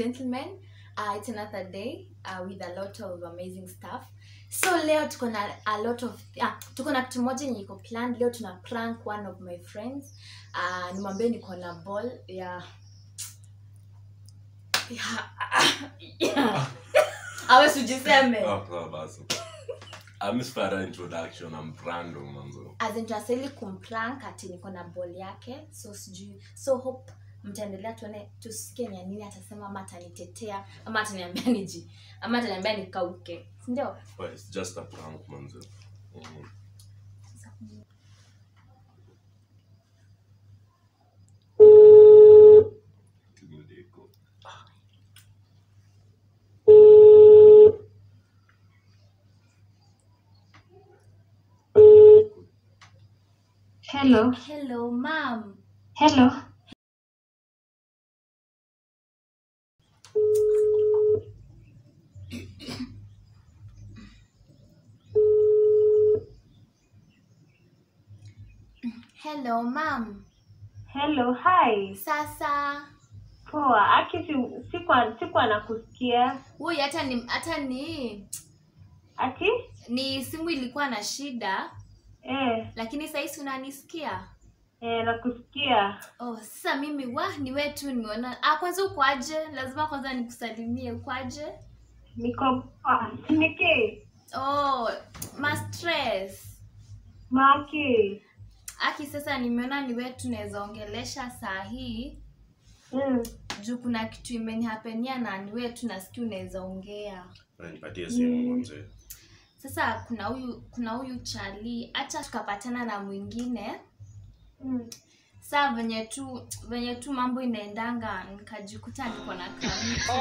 gentlemen uh, it's another day uh, with a lot of amazing stuff so leo tuko na a lot of ah, tuko na kitu moja yenye iko plan leo tuna prank one of my friends uh, nimwambie niko na ball ya ya ya awe sujiseme Ah, sawa basi. I'm Spara introduction, I'm Brando manzo. as in tunastahili kumprank ati niko na ball yake so sijui so hope mtaendelea tuone tusikie ni ya nini atasema ama atanitetea ama ataniambia niji ama ataniambia nikauke sindio But it's just a prank manzo. Mhm. Kimudeko. Hello. hello mam Hello. hello mam Hello. Hi. sasa Poa. Aki si- sikuwa sikuwa nakusikia. huyu hata ni hata ni Ati? ni simu ilikuwa na shida Eh, lakini sahisi unanisikia eh nakusikia. oh sasa mimi wa ni wewe tu nimeona ah kwanza ukwaje lazima kwanza nikusalimie ukwaje Niko poa. Niki. oh ma stress Maki. aki sasa nimeona ni wewe tunaweza ongelesha saa hii Mm. juu kuna kitu imenihapenia na ni wewe tu nasikia unaweza ongea Na nipatie simu manzo. sasa kuna huyu kuna huyu chali hata tukapatana na mwingine Mm. saa venye tu venye tu mambo inaendanga nikajikuta niko na kamiti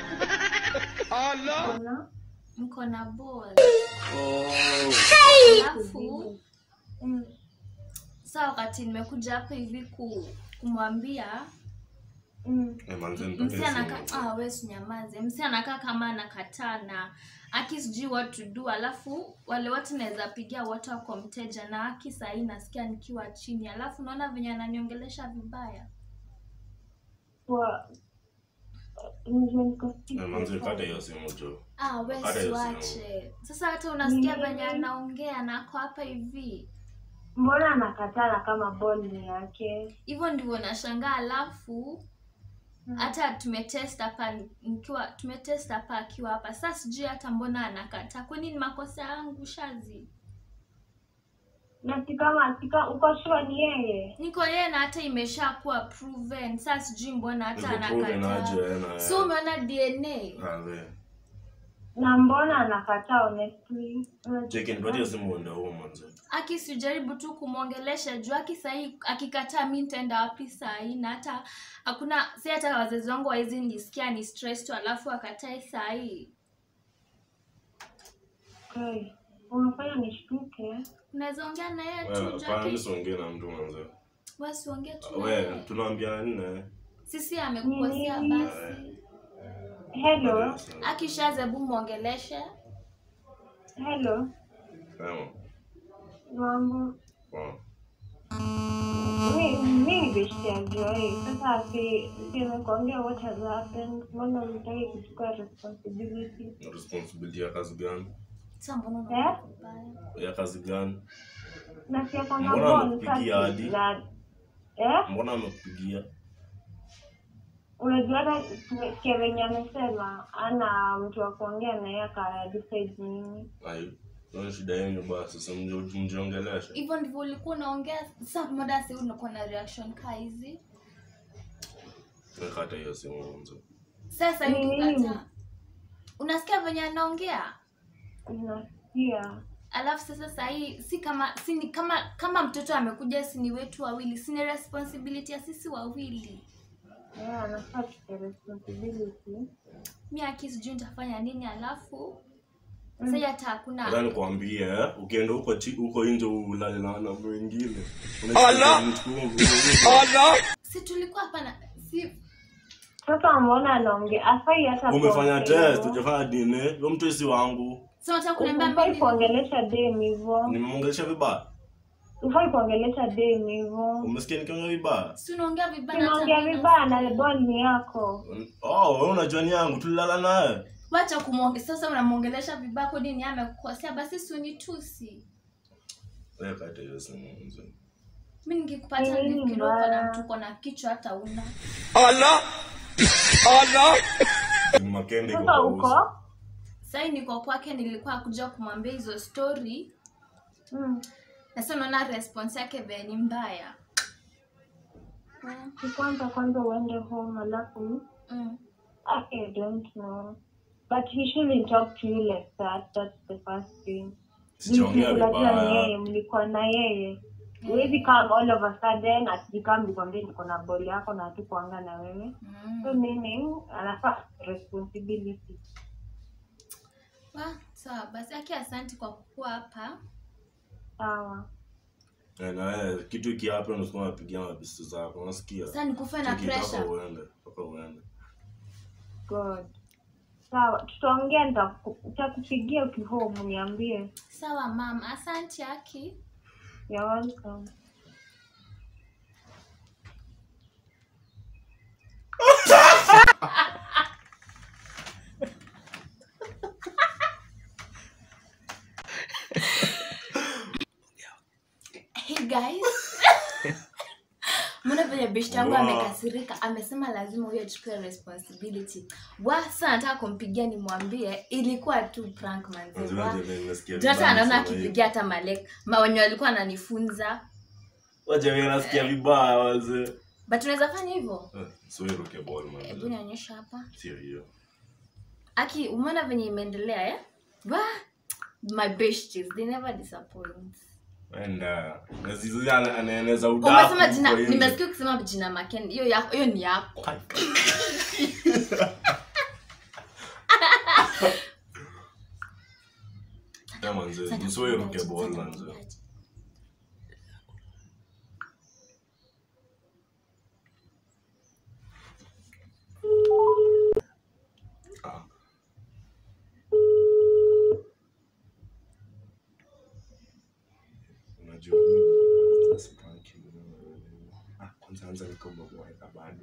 Ona. mko na ball alafu Mm. saa wakati nimekuja hapa hivi ku, kumwambia Mm. Eh, manzo msi nipatie simu. anakaa manzo. ah, we usinyamaze msi anakaa kama anakataa na aki sijui what to do alafu wale watu naweza pigia wote wako mteja na aki sahii nasikia nikiwa chini alafu naona venye ananiongelesha vibaya Poa. Ndio niko Eh, manzo kata hiyo simu jo. ah, we Hata hiyo siwache sasa hata unasikia Mm. venye anaongea na ako hapa hivi Mbona anakatana kama ball ni yake? hivyo ndivyo nashangaa alafu Mm. hata tumetest hapa nikiwa tumetest hapa akiwa hapa sasa sijui hata mbona anakataa kwani ni makosa yangu shazi Na si kama si kama uko sure ni yeye? niko yeye na hata imesha kuwa proven sasa sijui mbona hata Niko proven aje anakataa eh, na. so umeona dna Ah, we. Na mbona anakataa honestly? Unajua- Cheki nipatie simu uende huo manzo. aki sijaribu tu kumwongelesha juu aki sahii akikataa mi nitaenda wapi sahii na hata hakuna si hata wazazi wangu wawezi nisikia ni stress tu alafu akatae sahii Okay. Unafanya nishtuke. unaweza ongea na yeye tu Wewe, juu hapana, mimi aki siongee na mtu manzo. wasiongee tu na We, yeye. tunaambia nne. sisi amekukosea Nini? basi Hello. akishazebu mwongeleshe Hello. Sema. Mambo. Poa. Mi mi ni beshte ya Joy. Sasa si si nimekuambia what has happened. Mbona unataka kuchukua responsibility? Responsibility ya kazi gani? sa mbona Eh? unaongea vibaya? Ya kazi gani? Na si ako na Mbona bond amekupigia sasa. hadi? Na eh? Mbona amekupigia? Unajua hata tumesikia venye amesema ana mtu wa kuongea na yeye aka decide nini. Ayo. Ndio shida yenu basi, sasa mje- mjiongeleshe. hivyo ndivyo ulikuwa unaongea sa moda si unakuwa na reaction kaa hizi Nikata hiyo simu mwanzo. sasa hivi Nini? ukikataa unasikia venye anaongea Unasikia? alafu sasa sahii si kama si ni kama kama mtoto amekuja si ni wetu wawili si ni responsibility ya sisi wawili Yeah, anafaa tuke responsibility. mi aki sijui nitafanya nini alafu sahii hata Nataka hakuna nikwambie eh, ukienda huko chi- huko nje ulale na wanaume wengine. Unachukua si tulikuwa hapa na si Sasa mbona anaongea? Afai hata Umefanya kuongea test, hivyo. hujafanya DNA. Huyo mtu si wangu. si unataka kuniambia Ufai mimi kuongelesha dem hivyo. Nimemwongelesha vibaya. ufai kuongelesha dem hivyo umesikia nikiongea vibaya si unaongea vibaya hata unaongea mimi vibaya na nasikia. ball ni yako oh wewe unajua ni yangu tulilala naye wacha kumwonge sasa unamwongelesha vibaya kodi ni amekukosea basi si unitusi wewe kata hiyo simu mzee mi nikikupata Eh, nifikiri uko na mbaya. mtu uko na kichwa hata una makende iko sasa kwa uso uko sai niko kwake nilikuwa kuja kumwambia hizo story Mm. na sasa unaona response yake vile ni mbaya mm. Si kwanza kwanza uende home alafu Mm. I don't know. But he shouldn't talk to you like that. That's the first thing. sijaongea Mlikuwa na yeye, vibaya mlikuwa na yeye. Huwezi come all of a sudden atijikam nikwambie niko na boli yako na hatukuanga na wewe. So Mm. meaning anafaa responsibility. Wa, sawa basi aki asanti kwa kukuwa hapa Sawa. Eh, na wewe kitu iki hapa unasukuma unapigia mabisi zako unasikia sasa nikufe na Tukitaka pressure uende toka uende God. Sawa, tutaongea nitaku- nitakupigia ukihome niambie. sawa mam asanti aki You're welcome. hey guys mbona venye beshti yangu Wow. amekasirika amesema lazima huyo achukue responsibility wa sasa nataka kumpigia nimwambie ilikuwa tu prank manze Manze, wa manze, nimesikia Ndio hata vibaya anaona kusema akipigia hata malek mawenye walikuwa ananifunza Wacha mimi nasikia vibaya wazee. but unaweza fanya hivyo Eh, so hiyo roke ball hebu man. nionyesha hapa Sio hiyo. aki umeona venye imeendelea eh? wa my besties they never disappoint Wenda. Na zizi ana- anaeneza udaku. umesema jina kwa nje. nimesikia ukisema jina maken hiyo yako hiyo ni yako Eh, manze, Sasa so hiyo roke nitakupigia ball aje, manze. nitakupigia aje. Ah. Unajua nini? Sasa prank you. Ah, kwanza anza nikaboboeka bado.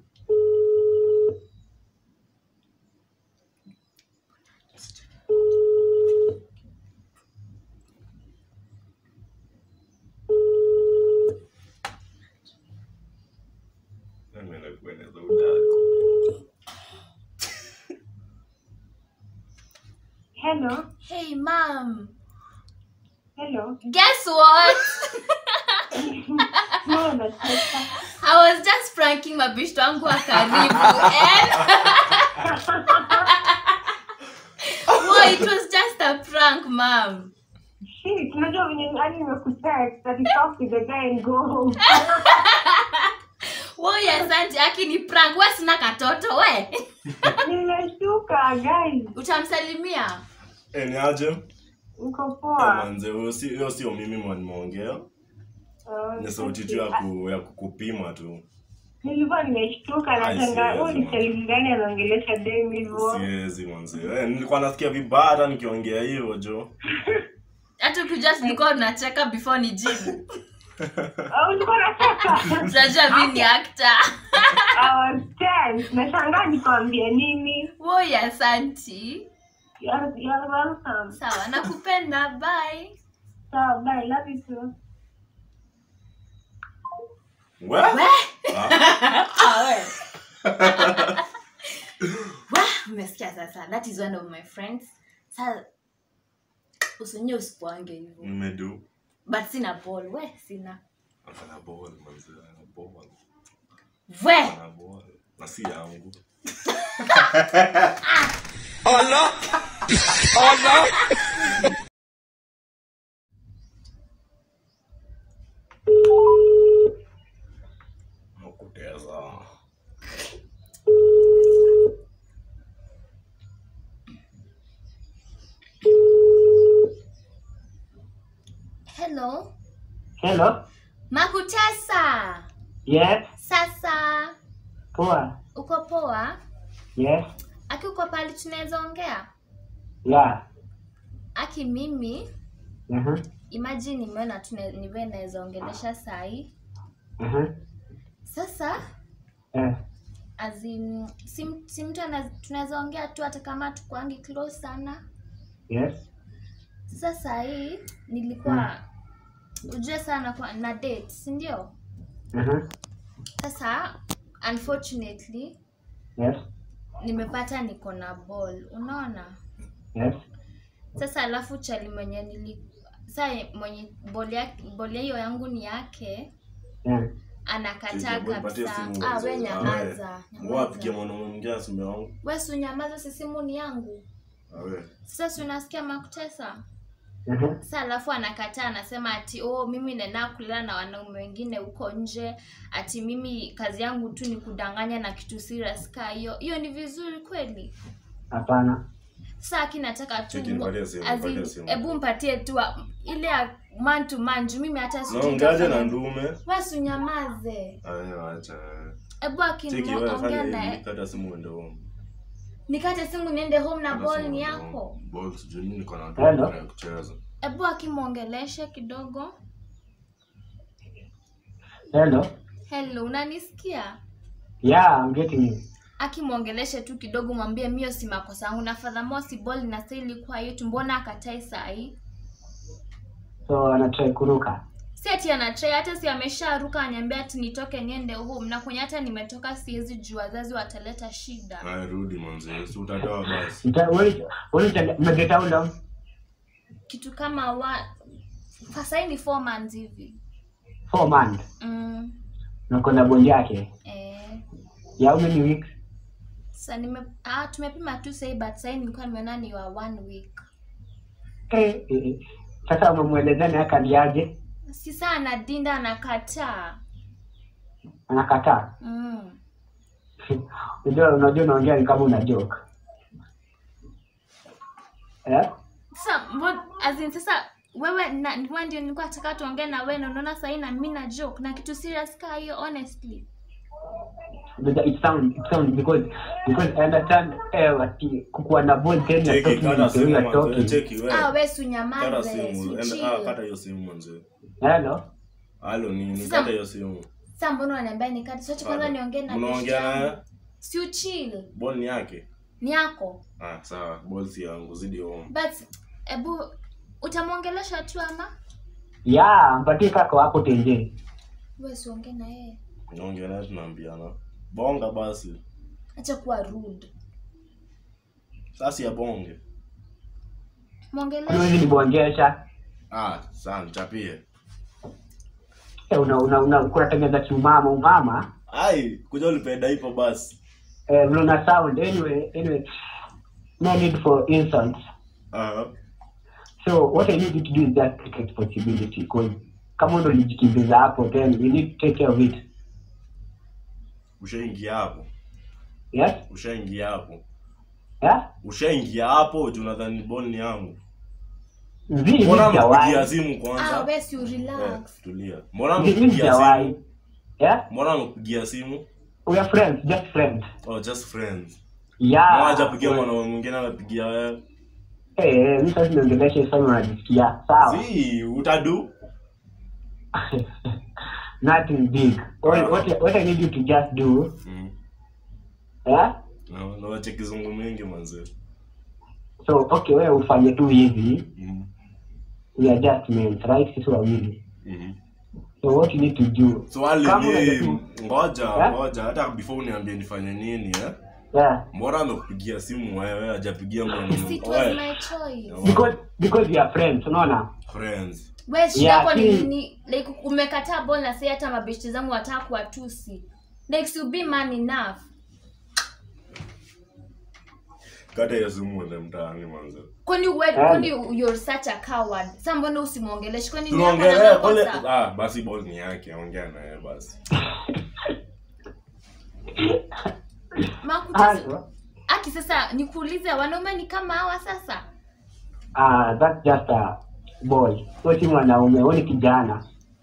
Ameenda kueneza udaku. Hello. hey mam Hello. guess what No, nacheka. i was just pranking mabishto wangu wa karibu and Whoa, it was just a prank mam Shit, unajua venye hadi nimekutext that you talk to the guy and go home. Woi, asante aki ni prank we sina katoto we Nimeshtuka guys. utamsalimia Eh, ni aje? Uko Eh, poa. manze, huyo si- hiyo sio mimi mwanimeongea Oh, ni sauti tu ya, ku, ya kukupima tu Nilikuwa nimeshtuka Ai, na shanga. siwezi, Huyu ni man. salimu gani anaongelesha dem hivyo? siwezi manze eh, nilikuwa nasikia vibaya hata nikiongea hiyo jo hata ukijua tulikuwa tunacheka before ni jibu Oh, ulikuwa unacheka? tunajua mi ni actor I was tense. Nashangaa nikwambie nini. woi asanti You're, you're welcome. sawa nakupenda bye Sawa, bye. Love you too. we we Ah, Ah, we. Wah, umesikia sasa that is one of my friends sa usinye usipoange hivyo nimedu but sina ball we sina ana ball manze ana ball we ana ball na si yangu nakuteza hello Hello. makutesa Yes. sasa Poa. uko poa Yes. aki uko pali tunaweza ongea Yeah. aki mimi Mhm. imagine nimeona tu ne- niwe naweza ongelesha sahi Mhm. sasa Eh. as in, si, si mtu ana- tunaweza ongea tu hata kama tukwangi close sana Yes. sasa sahii nilikuwa ujue sana kwa, na date si ndio Mhm. sasa unfortunately Yes. nimepata niko na ball unaona Yes. sasa alafu chali mwenye nili saa mwenye boli yake boli hiyo yangu ni yake Yeah. anakataa Cheki, patia kabisa simu ah, mwanzo. we Ah, nyamaza we. Wapigia nyamaza. mwanaume mwingine asime wangu. we si unyamaza si simu ni yangu Ah, we. sasa si unasikia makutesa Mhm. sa alafu anakataa anasema ati oh mimi nena kulala na wanaume wengine huko nje ati mimi kazi yangu tu ni kudanganya na kitu serious ka hiyo hiyo ni vizuri kweli Hapana. saa aki nataka tu Cheki, nipatie simu, as in, nipatie simu. hebu mpatie tu wa- ile ya man to man juu mimi hata sijui Naongeaje na nitafanya- ndume? Wewe unyamaze Aya, acha. hebu Cheki, wewe akiniongea fanya na hivi, kata simu uende home. nikate simu niende home na Kata ball simu ni uende yako home. Ball sijui mimi niko na Hello? watu ya kucheza. hebu akimwongeleshe kidogo Hello. hello unanisikia Yeah, I'm getting you. akimwongeleshe tu kidogo mwambie mio si makosa yangu na fadhamo si ball na sa ilikuwa yetu mbona akatae sahii So anatry kuruka. si ati anatrai hata si amesharuka anyambia ati nitoke niende home na kwenye hata nimetoka siwezi juu wazazi wataleta shida Aya, rudi manzi. Si utatoa basi. Ita- wewe- wewe umegeta how long? kitu kama wa sahii ni four months hivi Four months. mm, Na kuna bond yake. eh, Ya how many weeks? sa nime ah, tumepima tu sahii but sahii nilikuwa nimeona ni wa one week Eh, eh, eh. Sasa umemwelezea ni akaliaje? si saa anadinda anakataa Anakataa. mm. Unajua unajua unaongea ni kama una joke. Eh? sasa mbo- as in, sasa wewe na wewe ndio nilikuwa nataka tuongee na wewe na unaona sahii na mimi na joke na kitu serious kaa hiyo honestly Because it sound it sound because because I understand eh ati kukuwa na bond then you're Cheki, talking kata with the way simu you're manzi. talking. Cheki, wewe. ah wewe si Kata unyamaze simu. si Enda- ah, chill. kata hiyo simu manzi. Hello. Halo nini? Sasa- Kata hiyo simu. sasa mbona unaniambia nikati sote kwanza niongee na best Mnaongea yangu. naye? si uchill Ball ni yake. ni yako Ah, sawa. Ball si yangu. Zidi home. but ebu utamwongelesha tu ama Yeah, mpatie kako hapo tenje. wewe siongee na yeye Naongea naye tunaambiana. Bonga basi. acha kuwa rude Sasa ya bonge. Huwezi mwongeleshe nibongesha. Ah, sawa nichapie. Eh, una una una kunatengeneza kiumama umama. Ai, kuja ulipenda ipo basi. Eh, vile una sound anyway anyway. No need for insults. Ah. So what I need you to do is just take responsibility because kama ndo ulijikimbiza hapo then you need to take care of it. Ushaingia hapo. Yes? Ushaingia hapo. Yeah? Ushaingia hapo, juu nadhani ball ni yangu. Mzii Mbona mimi mkupigia sijawahi. simu ah kwanza? wewe si Eh, relax tulia. Mbona Mzii mimi mkupigia sijawahi. simu? Yeah? Mbona amekupigia simu? We are friends, just friends. Oh, just friends. Yeah. Mmoja apigia mwanaume mwingine anapigia wewe. Eh, eh, mimi sasa niongeleshe sana unajisikia. Sawa. Si, utadu? Nothing big. All, what, what I need you to just do, Mm. yeah? Na na wache kizungu mingi manze. So, okay, wewe ufanye tu hivi. Mm. We are just men, right? Sisi wawili. Mhm. So what you need to do, Swali Kama unajua ni tu- ngoja, Eh? ngoja hata before uniambie nifanye nini eh? yeah. Mbona amekupigia simu wewe hajapigia mwanaume? si it was Oe, my choice Because because we are friends, unaona? friends. wewe shida Yeah, yako ni ki- nini like umekataa ball na sasa hata mabeshte zangu wataka kuwatusi like to be man enough Kata hiyo simu uende mtaani manze. kwani we- Eh. kwani you're such a coward sasa mbona usimwongeleshe kwani ni hapa Tunaongelea na pole. makosa? Ah, basi ball ni yake, ongea naye basi. Makutesi- Also, aki sasa nikuulize wanaume ni kama hawa sasa uh, that's just a boy. Wewe si mwanaume, wewe ni kijana.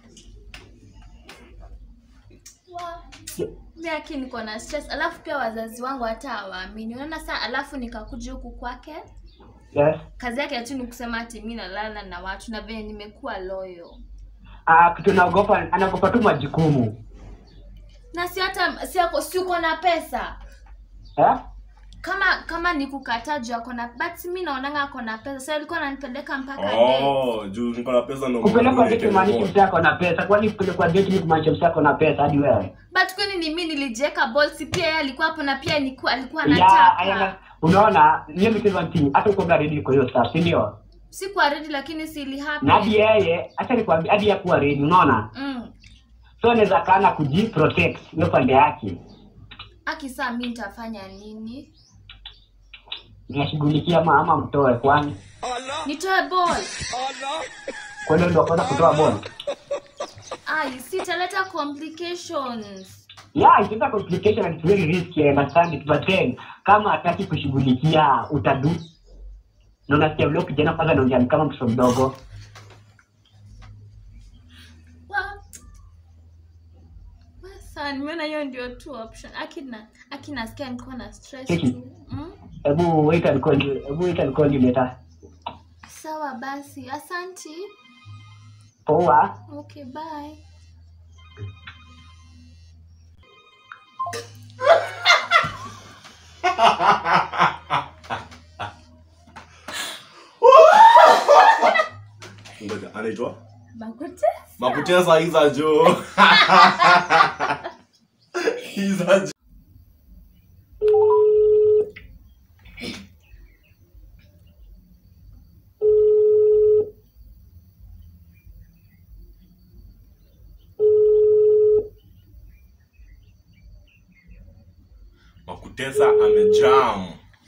mi aki niko na stress alafu pia wazazi wangu hata hawaamini unaona saa alafu nikakuja huku kwake yes kazi yake tu ni kusema ati mi nalala na watu na venye nimekuwa loyo ah kitu naogopa anaogopa tu majukumu na si hata si ako si uko na pesa eh kama kama ni kukataa juu ako na but mi naonanga ako na pesa sa alikuwa ananipeleka mpaka date. Oh, juu niko na pesa ndo kupelekwa date maana maanishi msako na pesa kwani kupelekwa date ni kumaanisha msako na pesa hadi wewe but kwani ni mi nilijieka ball si pia yeye alikuwa hapo na pia alikuwa alikuwa ya anataka ayana unaona hiyo ni kitu thing hata uko ready kwa hiyo stuff si ndio sikuwa ready lakini si ili na hadi happen yeye acha nikwambie hadi ya kuwa ready unaona mm. so anaweza kana kujiprotect hiyo pande yake akisaa mi nitafanya nini nashughulikia ama ama mtoe kwani nitoe ball kwani ndio kwanza kutoa bond ai sitaleta complications yeah it's not a complication and it's very risky I understand it but then kama hataki kushughulikia utadu na unasikia vile kijana kwanza anaongea ni kama mtoto mdogo Wa- wa sawa nimeona hiyo ndio tu option akina akina sikia nikuwa na stress Cheki. tu mm? hebu wait and call you hebu wait and call you later sawa basi asanti poa okay bye Ngoja, anaitwa bakute makutesa iza jo iza jo makutesa amejam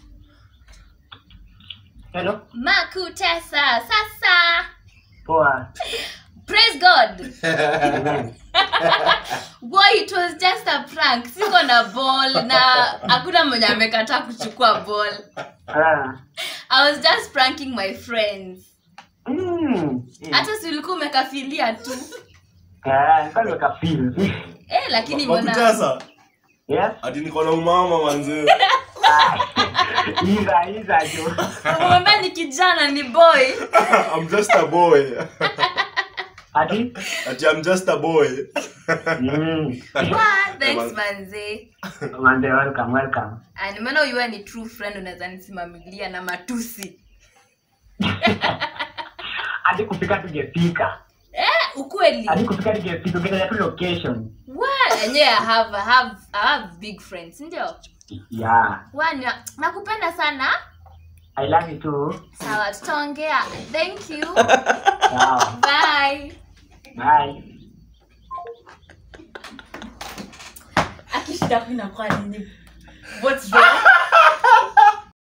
hello makutesa sasa poa praise god Amen. boy it was just a prank siko na ball na hakuna mwenye amekataa kuchukua ball ah i was just pranking my friends mm hata si ulikuwa umekafilia tu ah kama nikafeel eh, lakini mbona makutesa yes ati niko na umama manzee iza iza jo umwambia ni kijana ni boy I'm just a boy. ati Ati I'm just a boy. mm Wow, thanks manze mande welcome welcome Ah, nimeona uiwe ni true friend unaweza nisimamilia na matusi hadi kufika tungefika eh, ukweli hadi kufika tungefika ungetaja tu location Well, enyewe I have, I have, I have big friends ndio yeah Wani, nakupenda sana i love you too sawa tutaongea thank you sawa bye bye akishida kuinakuwa nini what's wrong